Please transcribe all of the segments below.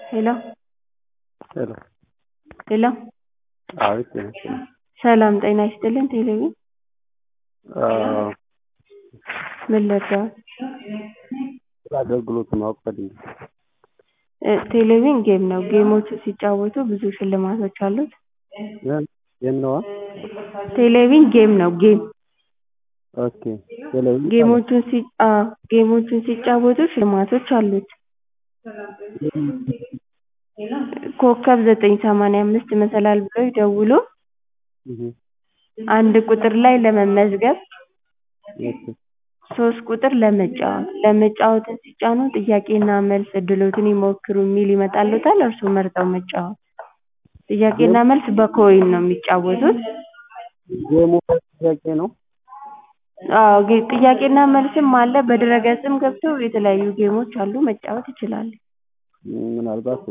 ሄሎ ሄሎ ሄሎ አቤት ጤና ይስጥልኝ። ሰላም ጤና ይስጥልን ቴሌቪዥን አዎ፣ ምን ልርዳዎት? ስለ አገልግሎቱ ማወቅ ፈልጌ እ ቴሌቪዥን ጌም ነው። ጌሞችን ሲጫወቱ ብዙ ሽልማቶች አሉት። ምን ጌም ነዋ? ቴሌቪዥን ጌም ነው ጌም ኦኬ ቴሌቪዥን ጌሞቹን ሲ አዎ ጌሞቹን ሲጫወቱ ሽልማቶች አሉት። ኮከብ ዘጠኝ ሰማንያ አምስት መሰላል ብለው ይደውሉ እህ አንድ ቁጥር ላይ ለመመዝገብ ኦኬ ሶስት ቁጥር ለመጫወት ለመጫወትን ሲጫኑ ጥያቄና መልስ እድሎትን ይሞክሩ የሚል ይመጣልዎታል እርስዎ መርጠው መጫወት ጥያቄና መልስ በኮይን ነው የሚጫወቱት ጌሙ ጥያቄ ነው? አዎ ጌ ጥያቄና መልስም አለ በድረ-ገጽም ገብተው የተለያዩ ጌሞች አሉ መጫወት ይችላሉ። ምናልባት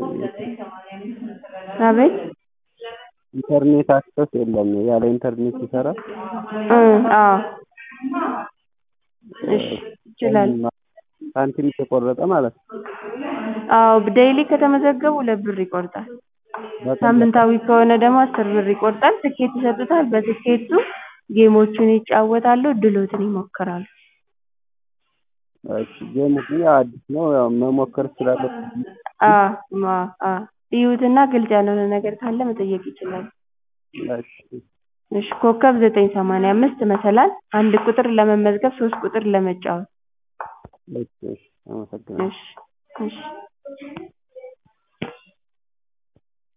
አቤት ኢንተርኔት አክሰስ የለም ያለ ኢንተርኔት ይሰራል? እ አዎ እሺ ይችላል። ሳንቲም እየቆረጠ ማለት ነው? አዎ ዴይሊ ከተመዘገቡ ሁለት ብር ይቆርጣል። ሳምንታዊ ከሆነ ደግሞ አስር ብር ይቆርጣል ትኬት ይሰጡታል በትኬቱ ጌሞቹን ይጫወታሉ እድልዎትን ይሞክራሉ። እሺ ጌሙ ግን ያው አዲስ ነው ያው መሞከር እችላለሁ? አዎ አ አ ይዩትና ግልጽ ያልሆነ ነገር ካለ መጠየቅ ይችላሉ። እሺ እሺ ኮከብ ዘጠኝ ሰማንያ አምስት መሰላል አንድ ቁጥር ለመመዝገብ ሶስት ቁጥር ለመጫወት እሺ እሺ አመሰግናለሁ። እሺ እሺ